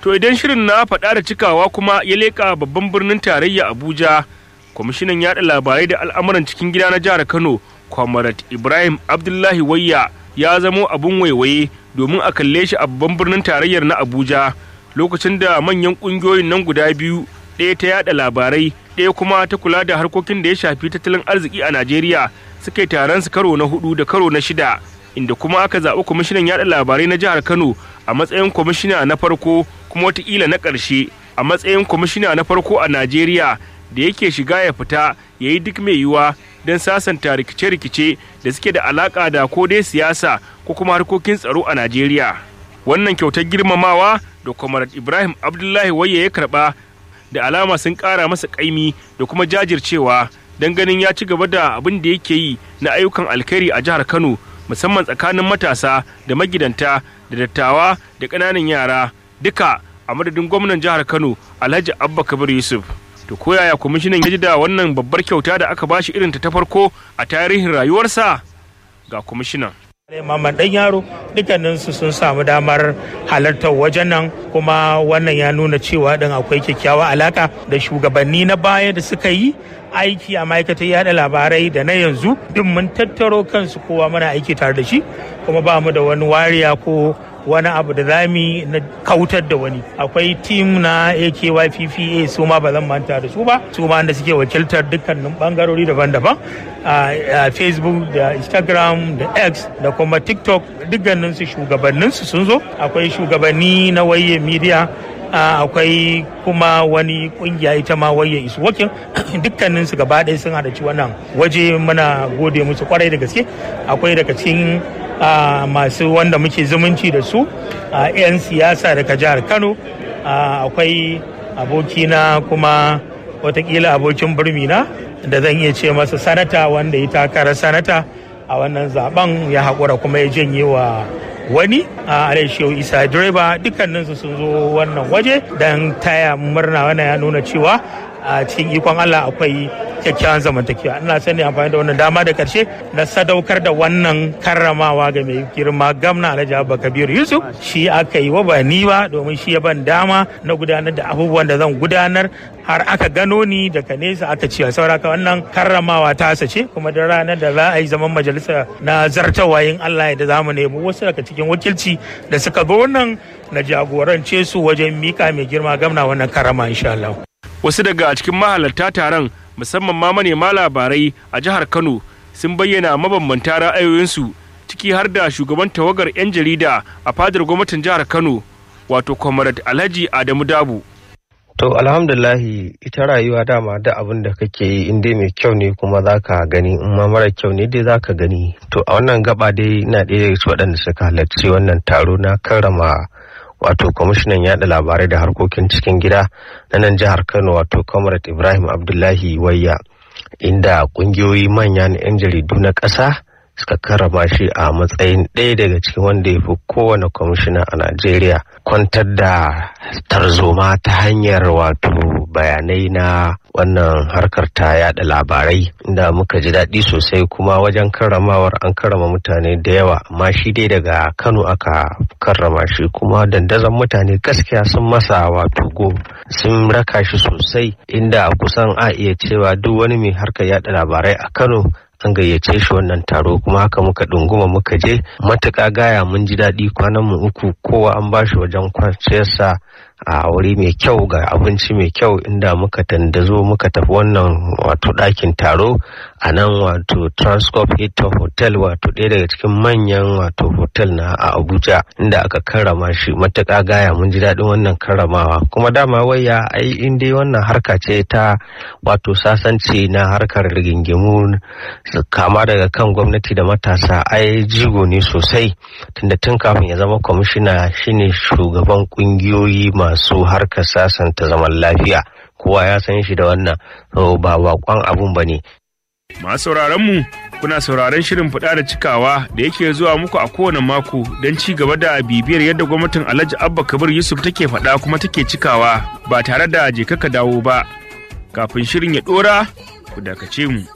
To idan shirin na faɗa da cikawa kuma ya leƙa babban birnin tarayya Abuja, kwamishinan yaɗa labarai da al'amuran cikin gida na jihar Kano, Kwamarat Ibrahim Abdullahi Wayya ya zamo abun waiwaye domin a kalle shi a babban birnin tarayyar na Abuja lokacin da manyan ƙungiyoyin nan guda biyu ɗaya ta yaɗa labarai ɗaya kuma ta kula da harkokin da ya shafi tattalin arziki a Najeriya suka yi taron su karo na hudu da karo na shida inda kuma aka zaɓi kwamishinan yaɗa labarai na jihar Kano a matsayin kwamishina na farko kuma watakila na ƙarshe a matsayin kwamishina na farko a Najeriya da yake shiga ya fita ya yi duk mai yiwuwa don sasanta rikice-rikice da suke da alaƙa da ko dai siyasa ko kuma harkokin tsaro a Najeriya. Wannan kyautar girmamawa da Kwamarat Ibrahim Abdullahi Waye ya karɓa da alama sun ƙara masa ƙaimi da kuma jajircewa don ganin ya ci gaba da abin da yake yi na ayyukan alkhairi a jihar Kano musamman tsakanin matasa da magidanta da dattawa da ƙananan yara duka a madadin gwamnan jihar Kano Alhaji Abba Kabir Yusuf. To koyaya kwamishinan ya ji da wannan babbar kyauta da aka bashi irin ta ta farko a tarihin rayuwarsa ga kwamishinan. Maman ɗan yaro dukkaninsu sun samu damar halartar wajen nan kuma wannan ya nuna cewa ɗin akwai kyakkyawa alaka da shugabanni na baya da suka yi aiki a ma'aikatar yada labarai da na yanzu duk mun tattaro kansu kowa muna aiki tare da shi kuma ba mu da wani wariya ko wani abu da zami na kautar da wani akwai tim na akyppa su ma ba zan manta da su ba su ma da suke wakiltar dukkanin bangarori daban-daban a facebook da instagram da x da kuma tiktok dukkanin su shugabannin su sun zo akwai shugabanni na waye media akwai kuma wani kungiya ita ma waye isu wakin dukkanin su gaba ɗaya sun halarci wannan waje muna gode musu kwarai da gaske akwai daga cikin Uh, masu wanda muke zumunci da su uh, 'yan siyasa daga jihar kano uh, akwai abokina kuma watakila abokin birmina da zan iya ce masa sanata wanda ya takara sanata a wannan zaben ya haƙura kuma ya janye wa wani a shehu isa direba dukkaninsu sun zo wannan waje don taya murna wannan ya nuna cewa a cikin ikon Allah akwai kyakkyawan zamantakewa ina sani amfani da wannan dama da karshe na sadaukar da wannan karramawa ga mai girma gamna alhaji abba kabir yusuf shi aka yi wa ba ni ba domin shi ya ban dama na gudanar da abubuwan da zan gudanar har aka gano ni daga nesa aka ce sauraka wannan karramawa ta ce kuma da ranar da za a yi zaman majalisa na zartawayin Allah da za mu nemi wasu daga cikin wakilci da suka zo nan na jagorance su wajen mika mai girma gamna wannan karrama insha Allah. wasu daga cikin mahalarta taron musamman ma manema labarai a jihar kano sun bayyana mabambanta ra'ayoyinsu ciki har da shugaban tawagar 'yan jarida a fadar gwamnatin jihar kano wato comrade alhaji adamu dabu To alhamdulahi ita rayuwa dama da abin da kake yi in dai mai kyau ne kuma za ka gani in ma mara kyau ne dai za ka gani. To a wannan gaba dai ina ɗaya daga waɗanda suka halarci wannan taro na karrama wato kwamishinan yada labarai da harkokin cikin gida na nan jihar kano wato comrade ibrahim abdullahi wayya inda kungiyoyi manya na 'yan jaridu na ƙasa suka karrama shi a matsayin ɗaya daga cikin wanda ya fi kowane kwamishina a najeriya kwantar da tarzoma ta hanyar wato bayanai na wannan harkar ta yada labarai inda muka ji daɗi sosai kuma wajen karramawar an karrama mutane da yawa amma shi dai daga kano aka karrama shi kuma dandazon mutane gaskiya sun masa wato go sun raka shi sosai inda kusan a iya cewa duk wani mai harkar yada labarai a kano an gayyace shi wannan taro kuma haka muka ɗunguma muka je matuƙa gaya mun ji daɗi kwanan mu uku kowa an bashi wajen kwanciyarsa a wuri mai kyau ga abinci mai kyau inda muka tandazo muka tafi wannan wato ɗakin taro a nan wato transcorp hilton hotel wato ɗaya daga cikin manyan wato hotel na a abuja inda aka karrama shi matuƙa gaya mun ji daɗin wannan karramawa kuma dama waya ai in dai wannan harka ce ta wato sasanci na harkar rigingimu kama daga kan gwamnati da matasa ai jigo ne sosai tunda tun kafin ya zama kwamishina shine shugaban kungiyoyi masu harkar sasanta zaman lafiya kowa ya san shi da wannan ba bakon abun ba ne masu mu kuna sauraron shirin fada da cikawa da yake zuwa muku a kowane mako don ci gaba da bibiyar yadda gwamnatin alhaji abba kabir yusuf take faɗa kuma take cikawa ba tare da je ka dawo ba kafin shirin ya ɗora ku dakace mu